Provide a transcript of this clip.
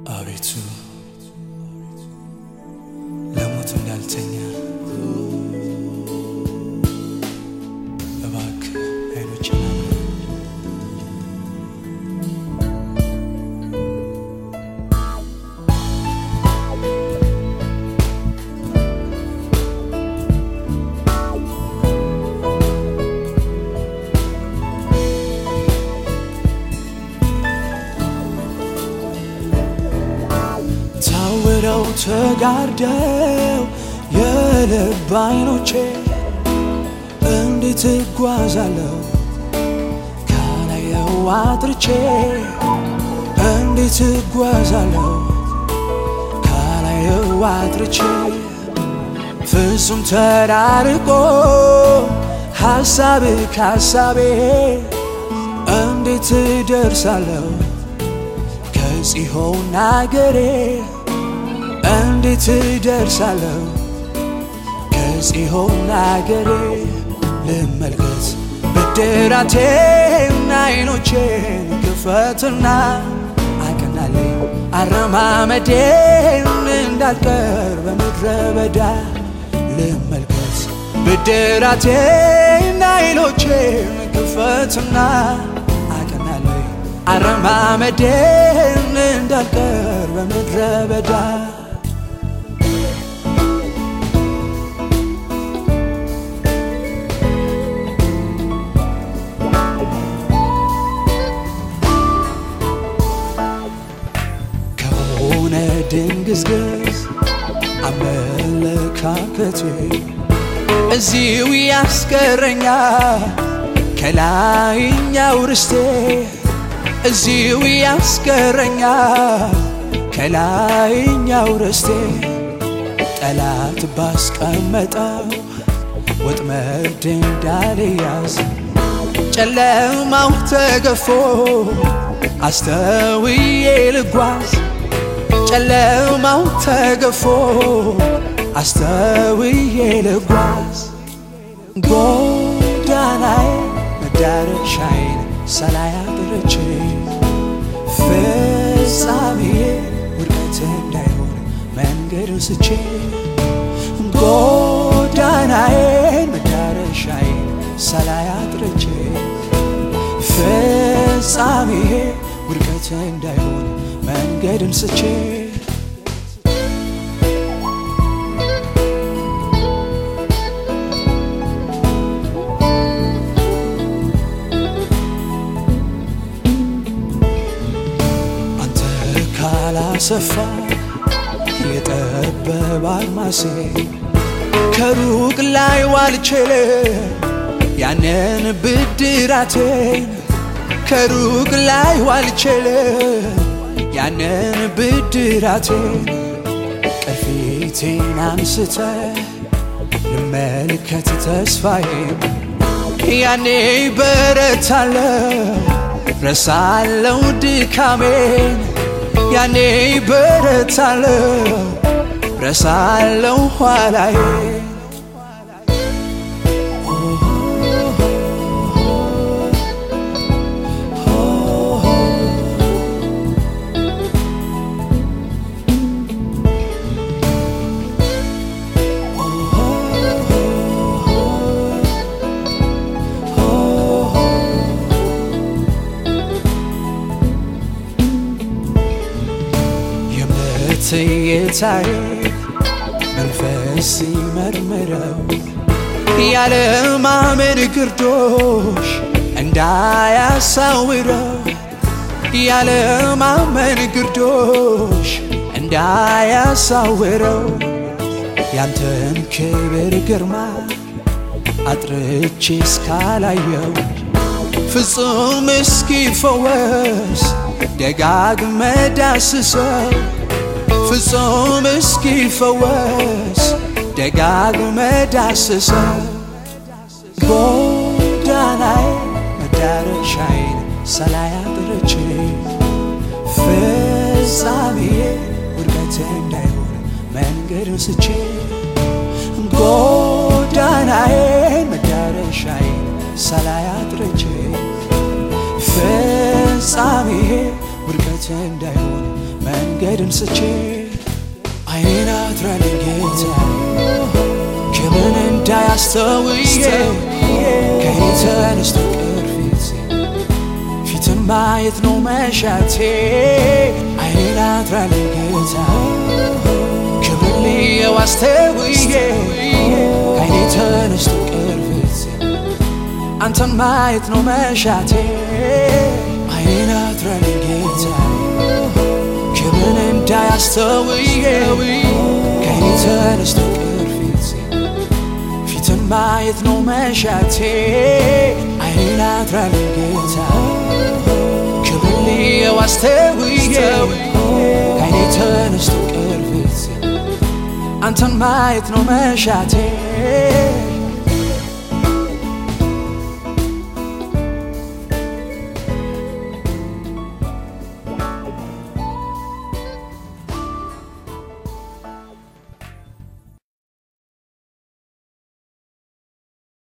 አቤቱ ለሞት እንዳልተኛ እባክህ አይኖችን አብራ። ታውረው ተጋርደው የልብ አይኖቼ እንዴት እጓዛለሁ ካላየው አጥርቼ እንዴት እጓዛለሁ ካላየው አጥርቼ ፍጹም ተራርቆ ሐሳብ ካሳቤ እንዴት እደርሳለሁ ከጽዮን አገሬ እንዴት እደርሳለሁ ከጽዮን አገሬ ልመልከት ብድራቴን አይኖቼን ክፈትና አቀናልኝ አረማመዴን እንዳልቀር በምድረ በዳ ልመልከት ብድራቴን አይኖቼን ክፈትና አቀናልኝ አረማመዴን እንዳልቀር በምድረ በዳ ከሆነ ድንግዝግዝ አመለካከቴ እዚው ያስቀረኛል ከላይኛው ርስቴ እዚው ያስቀረኛል ከላይኛው ርስቴ ጠላት ባስቀመጠው ወጥመድ እንዳልያዝ ጨለማው ተገፎ አስተውዬ ልጓዝ ጨለማው ተገፎ አስተውዬ ልጓዝ ጎዳናዬ መዳረሻዬን ሳላይ አድርቼ ፍጻሜዬ ውድቀት እንዳይሆን መንገድ ስቼ ጎዳናዬን መዳረሻዬን ሳላይ አድርቼ ፍጻሜዬ ውድቀት እንዳይሆን መንገድን ስቼ አንተ ካላሰፋ የጠበበ አድማሴ ከሩቅ ላይ ዋልቼል ያንን ብድራቴን ከሩቅ ላይ ዋልቼል ያንን ብድራቴን ቅርፊቴን አንስተ ልመልከት ተስፋዬን ያኔ በረታለው ረሳለው ድካሜን ያኔ በረታለው ረሳለው ኋላዬን የእምነት ጌታዬ መንፈስ ሲመርምረው ያለማመን ግርዶሽ እንዳያሳውረው ያለማመን ግርዶሽ እንዳያሳውረው ያንተን ክብር ግርማ አጥርቼ እስካላየው ፍጹም እስኪፈወስ ደጋግመ ዳስሰው ፍጹም እስኪፈወስ ደጋግመ ዳስሰው ጎዳናዬ መዳረሻዬን ሳላይ አጥርቼ ፍጻሜዬ ውድቀት እንዳይሆን መንገድን ስቼ ጎዳናዬን መዳረሻዬን ሳላይ አጥርቼ ፍጻሜዬ ውድቀት እንዳይሆን መንገድ መንገድን ስቼ አይኔን አትራልኝ ጌታ ከምን እንዳያስተውዬ ከኔ ተነስቶ ቅርፊት ፊትን ማየት ነው መሻቴ አይኔን አትራልኝ ጌታ ክብር ልየው አስተውዬ ከኔ ተነስቶ ቅርፊት አንተን ማየት ነው መሻቴ አይኔን አትራልኝ ጌታ ክብርን እንዳያስተውዬ ከኔ ተነስቶ ቅርፊት ፊትን ማየት ነው መሻቴ አይኔን አትራልኝ ጌታ ክብር ልየው አስተውዬ ከኔ ተነስቶ ቅርፊት አንተን ማየት ነው መሻቴ